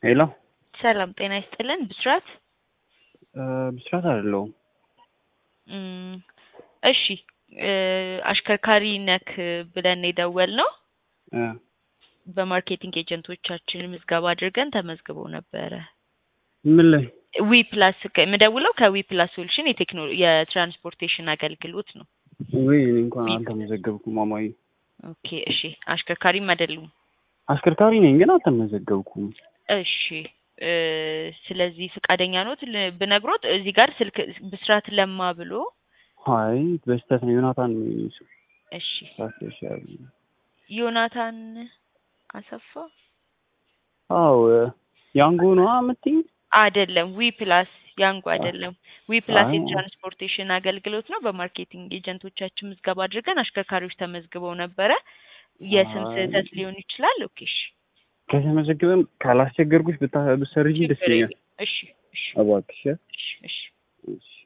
ሄሎ ሰላም ጤና ይስጥልን። ብስራት ብስራት አይደለሁም። እም፣ እሺ እ አሽከርካሪ ነክ ብለን የደወል ነው እ በማርኬቲንግ ኤጀንቶቻችን ምዝገባ አድርገን ተመዝግበው ነበረ። ምን ላይ ዊ ፕላስ የምደውለው ከዊ ፕላስ ሶሉሽን የቴክኖ የትራንስፖርቴሽን አገልግሎት ነው። ወይ እኔ እንኳን አልተመዘገብኩም ማማዬ። ኦኬ እሺ፣ አሽከርካሪም አይደሉም። አሽከርካሪ ነኝ ግን አልተመዘገብኩም። እሺ እ ስለዚህ ፍቃደኛ ኖት ል- ብነግሮት እዚህ ጋር ስልክ ብስራት ለማ ብሎ አይ በስተት ነው ዮናታን ነው የኔ ስም። እሺ ሳስሻል ዮናታን አሰፋ አዎ ያንጎ ነው የምትይኝ? አይደለም ዊ ፕላስ ያንጉ አይደለም ዊ ፕላስ አይ። የትራንስፖርቴሽን አገልግሎት ነው። በማርኬቲንግ ኤጀንቶቻችን ምዝገባ አድርገን አሽከርካሪዎች ተመዝግበው ነበረ። የስም አይ። ስህተት ሊሆን ይችላል። ኦኬ እሺ ከተመዘገበም ካላስቸገርኩሽ ብታ- ብትሰርጂ ደስ ችግር ይለኛል። የለም። እሺ እሺ እባክሽ እሺ እሺ እሺ